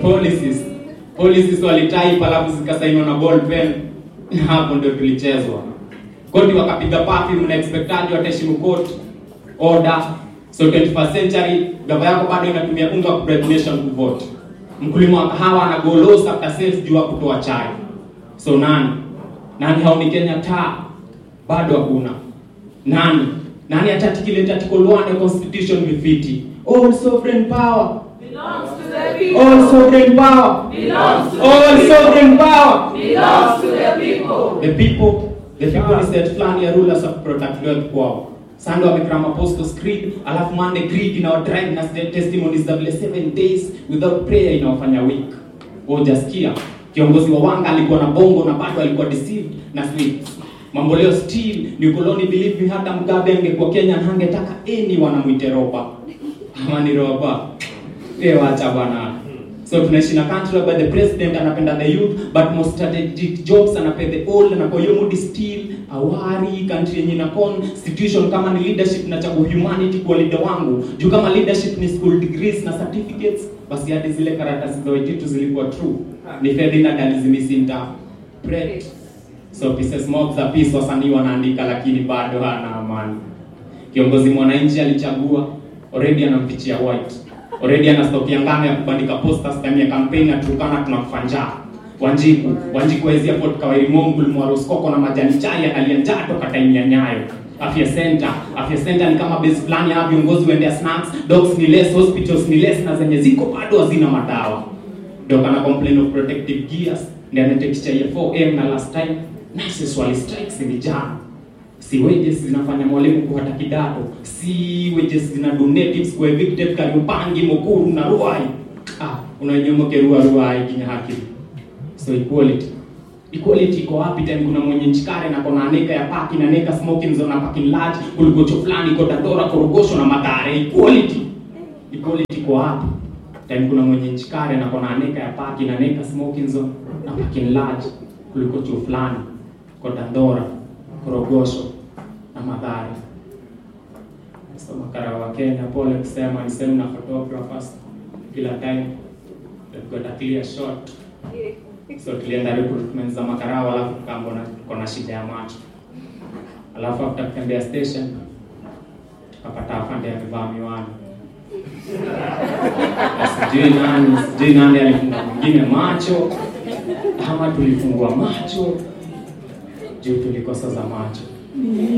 policies policies walitype alafu zikasainiwa na ball pen hapo ndio tulichezwa koti wakapiga pafi mna expectaji wataheshimu court order so 21st century gava yako bado inatumia unga wa bribe nation kuvote mkulima wa kahawa ana go loss after sales juu ya kutoa chai so nani nani haoni Kenya taa bado hakuna nani nani atatikileta article 1 ya constitution vifiti all sovereign power Belongs to the people. all sovereign power Belongs to all the people. sovereign power Belongs to the people. the people the people is set fulani ya rulers of protect wealth kwao Sunday wamekram apostles creed alafu Monday creed ina drive na st- testimonies za vile seven days without prayer inawafanya weak hujasikia kiongozi wa wanga alikuwa na bongo na bado alikuwa deceived na sweets mambo leo still ni koloni believe me hata Mugabe angekuwa Kenya na hangetaka any wanamwite roba ama ni roba eh wacha bwana so tunaishi na country where the president anapenda the youth but most strategic jobs anapea the old na kwa hiyo mood still awari country yenye na constitution kama ni leadership na chagua humanity kwa leader wangu juu kama leadership ni school degrees na certificates basi hadi zile karatasi za wejitu zilikuwa true ni Ferdinand alizimisinta pray so pieces mob za peace wasanii wanaandika lakini bado hana amani kiongozi mwananchi alichagua already anampichia white already ana stock ya ngano ya kubandika posters time ya campaign na tukana tunakufa njaa Wanjiku Wanjiku wezia Port Kawairi Mongul Mwaroskoko na majani chai analia njaa toka time ya Nyayo Afya Center Afya Center ni kama base fulani ya viongozi waendea snacks dogs ni less hospitals ni less na zenye ziko bado hazina madawa Doka na complain of protective gears ndiye anatekisha ya 4M na last time nurses wali strikes ni jana si wages zinafanya mwalimu kuhata kidato si wages zina donatives kwa evicted Kariobangi Mukuru na Ruai ah unanyomoke Ruai Ruai kinya haki so equality equality iko wapi time kuna mwenye nchikare na kona aneka ya paki na neka smoking zone na parking lot kulikocho fulani iko Dandora Korogosho na Mathare equality equality iko wapi time kuna mwenye nchikare na kona aneka ya paki na neka smoking zone na parking lot kulikocho fulani kwa Dandora Korogosho na Mathare. So makara wa Kenya, pole kusema ni same na photographers kila time they've got a clear shot. So tulienda recruitment za makarao, alafu tukaambona tuko na shida ya macho, alafu after kutembea station tukapata afande amevaa miwani sijui nani sijui nani alifunga mwingine macho ama tulifungua macho juu tulikosa za macho